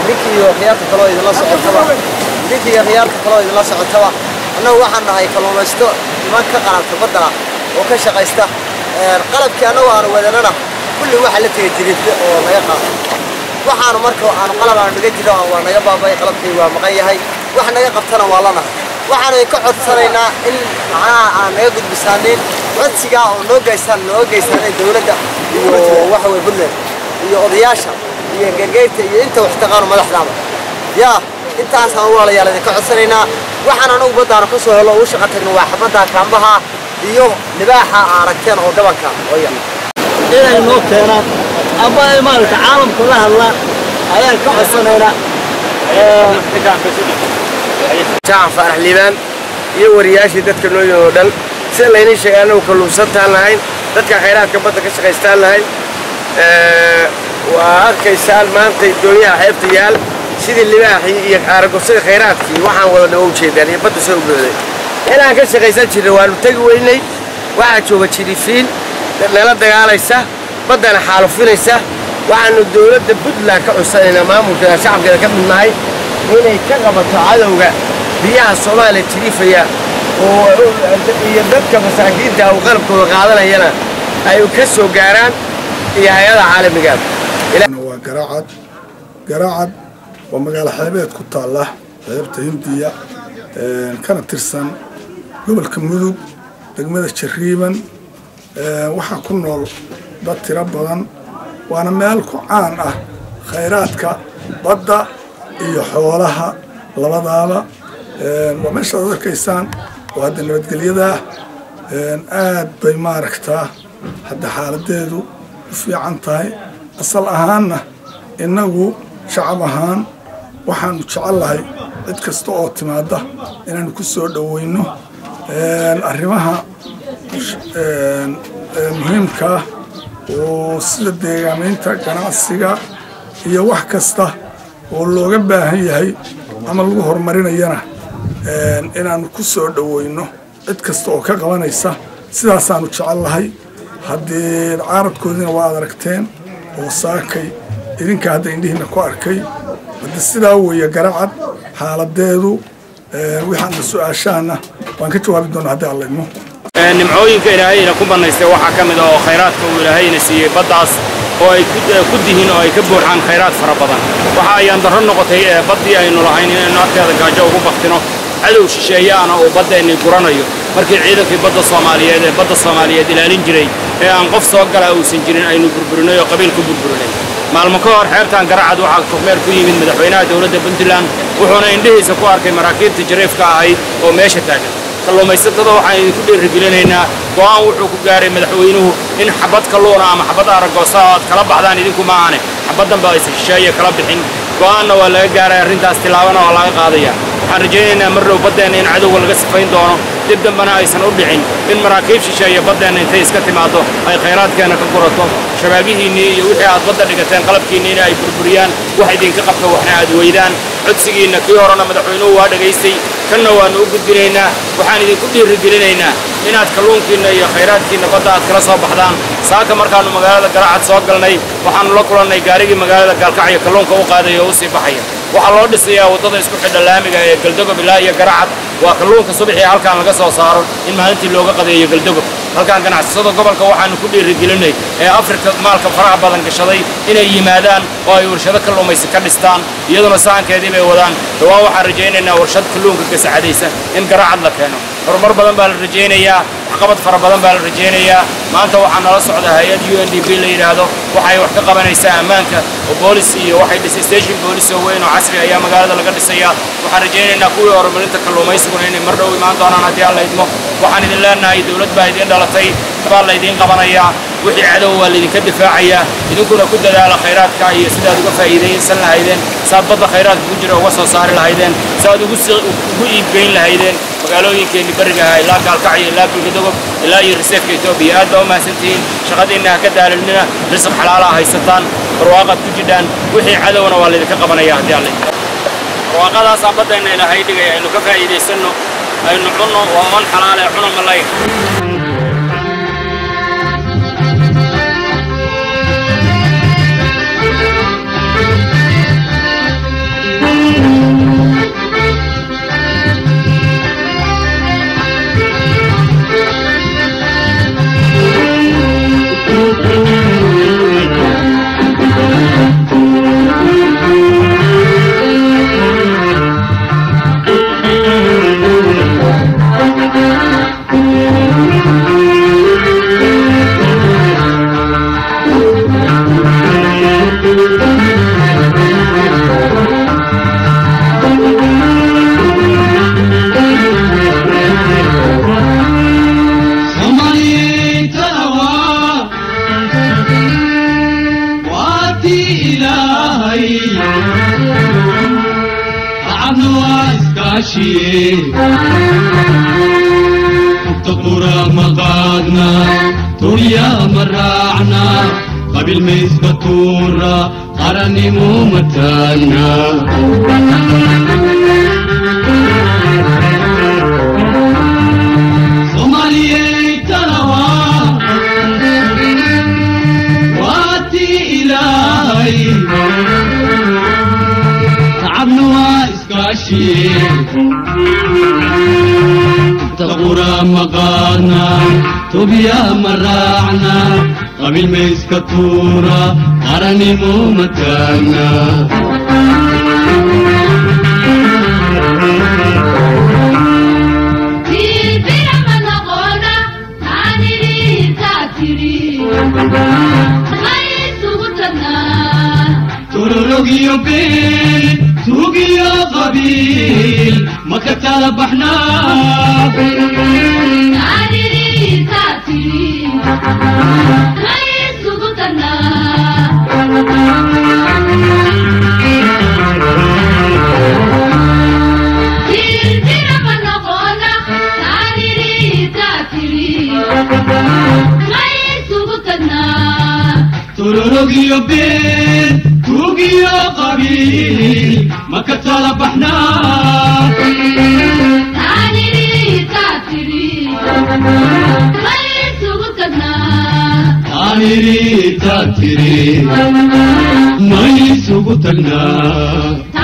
ninkii iyo khiyaarta kaloo idinla socotaba ninkii iyo khiyaarta kaloo idinla socotaba annagu waxaan nahay kalluumaysto niman ka qalabta baddana oo ka shaqaysta qalabkii annagu aanu wadanana kulli waxa la tegay jiriifle oo naga qaado waxaanu marka aanu qalab aanu naga jiro waa naga baabay qalabkii waa maqan yahay wax naga qabtana waa lanahay waxaanu ka codsanaynaa in macnaha aan naga gudbisaanin codsigaa oo noo geystaan noo geysanay dowladda iyo waxa weye puntland iyo odayaasha iyo gargeyrta iyo inta wax taqaano madaxdaaba yaa intaasaan walaalayaal idinka codsanaynaa waxaan anagu baddaanu ka soo helo oo u shaqa tagno waa xabadda kaambaha iyo libaaxa aa aragteen oo gabanka oo yar inay noo keenaan ama ay maaragta caalamka la hadlaan ayaan ka codsanaynaa jaacan faarax liibaan iyo wariyaashii dadka noo yimid oo dhan sida laynii sheegay annagu kalluunsantaan lahayn dadka khayraadka badda ka shaqaystaan lahayn waa arkaysaan maanta doonyaha xeebta yaal sidii libaaxii iyo aaragosadii khayraadkii waxaan wada dhawo ujeedaan iyo badda soo ubooday inaan ka shaqaysan jirnay waanu tegi weynay waxaa jooga jirifiin nala dagaalaysa baddana xaalufinaysa waxaanu dowladda puntland ka codsanaynaa maamulkeeda shacabkeeda ka midnahay inay ka qabato cadowga biyaha soomaaliya jiriifaya oo iyo dadka masaakiinta uu qalabkooda qaadanayana ay ka soo gaaraan iyo hay-ada caalamigaad waa garaacad garaacad waa magaalo xeebeed ku taalla xeebta hindiya kana tirsan gobolka mudug degmada jariiban waxaa ku nool dad tiro badan waana meel ku caan ah khayraadka badda iyo xoolaha labadaaba waa meeshaad ad arkaysaan oo hadda nabadgelyadaa aad bay maaragtaa hadda xaaladeedu u fiican tahay asal ahaanna innagu shacab ahaan waxaanu jecellahay cid kasta oo timaada inaanu ku soo dhoweyno arrimaha muhiimkaa oo sida deegaamaynta ganacsiga iyo wax kasta oo looga baahan yahay ama lagu horumarinayana inaanu ku soo dhoweyno cid kasta oo ka qabanaysa sidaasaanu jecellahay haddii caaradkoodiina waa ad aragteen oo saakay idinka hadda indhihiina ku arkay hadda sidaa weeye garacad xaaladeedu waxaana su-aashaana waan ka jawaabi doonaa haddii alla idmo nimcooyinka ilaahayna ku bannaystay waxaa ka mid a oo khayraadka uu ilaahayna siiyey baddaas oo ay ku dihiin oo ay ka buuxaan khayraad fara badan waxa ayaan darro noqotay baddii aynu lahayn inaynu agteeda gaajo ugu baktino cadow shisheeyaana uu baddeenni guranayo markii ciidankii badda soomaaliyeed ee badda soomaaliyeed ilaalin jiray ee aan qof soo gala uusan jirin aynu burburinay oo qabiil ku burburinay maalmo ka hor xeebtan garacad waxaa kormeer ku yimid madaxweynaha dowladda puntland wuxuuna indhihiisa ku arkay maraakiibta jariifka ahayd oo meesha taagan kalluumaysatada waxaan idinku dhiirigelinaynaa go'aan wuxuu ku gaaray madaxweynuhu in xabad kalluuna ama xabad aragoosa aad kala baxdaan idinku maahane xabaddanba aysan shisheeye kala bixin go'aanna waa laga gaaray arrintaas tilaabana waa laga qaadaya waxaan rajaynaynaa mar dhow baddeenna in cadowga laga sifayn doono dib dambana aysan u dhicin in maraakiib shisheeye baddeenna intay iska timaaddo ay khayraadkeenna ka gurato shabaabihiinnii iyo wixii aad badda dhigateen qalabkiinniina ay burburiyaan wax idinka qabta waxna aad weydaan codsigiinna kii horena madaxweynuhu waa dhegaystay kanna waannu u gudbinaynaa waxaan idinku dhiirigelinaynaa inaad kalluunkiinna iyo khayraadkiinna badda aad kala soo baxdaan saaka markaannu magaalada garacad soo galnay waxaannu la kulannay gaarigii magaalada gaalkacyo kalluunka u qaaday oo u sii baxaya waxaa loo dhisayaa waddada isku xidha laamiga ee galdogob ilaa iyo garacad waa kalluunka subaxii halkaan laga soo saaro in maalintii looga qadeeyo galdogob halkaan ganacsatada gobolka waxaannu ku dhiirigelinay ee afrika maalka faraha badan gashaday inay yimaadaan oo ay warshado kalluumaysi ka dhistaan iyaduna sahankeedii bay wadaan dhawaan waxaan rajaynaynaa warshad kalluunka gasacadaysa in garacad la keeno horumar badan baa la rajaynayaa waxqabad fara badan baa la rajaynayaa maanta waxaa nala socda hay-ad u n d b la yidhaahdo waxay wax ka qabanaysaa ammaanka oo boolis iyo waxay dhisay station boolis oo weyn oo casri ayaa magaalada laga dhisayaa waxaan rajaynaynaa kuwii horumarinta kalluumaysiguna inay mar dhow imaan doonaan haddii alla idmo waxaan idin leenahay dowlad baa idiin dhalatay baa laydiin qabanayaa wixii cadow waa laydinka difaacayaa idinkuna ku dadaala khayraadka iyo sidaad uga faa'iidaysan lahaydeen saad badda khayraadka ku jira uga soo saari lahaydeen saad ugu iibgeyn lahaydeen magaalooyinkeenni berigaha ilaa gaalkacyo ilaa bulgadogob ilaa iyo riseefka etoobiya aad baa u mahadsantihiin shaqadiinna ha ka daalinina risiq xalaalaha haysataan barwaaqaad ku jidhaan wixii cadowna waa laydinka qabanaya haddii alle barwaaqadaasaa baddeenna ilaahay dhigaya aynu ka faa'iidaysanno aynu cunno waa on xalaale cuna malay iskaashiye taqura maqaadna turya maraacna qabil maysba tuura qarannimo mataagna soomaaliyey talawa waati ilaahay tacabna waa iskaashiye taqura maqaadna tubya maraacna qabil mayska tuura qarannimo mataagna turorogyo been tugiyo qabiil maka tala baxnaa turorogyo been tugiyo qabiil maka tala baxnaa aaniri taatiri may isugu tagnaa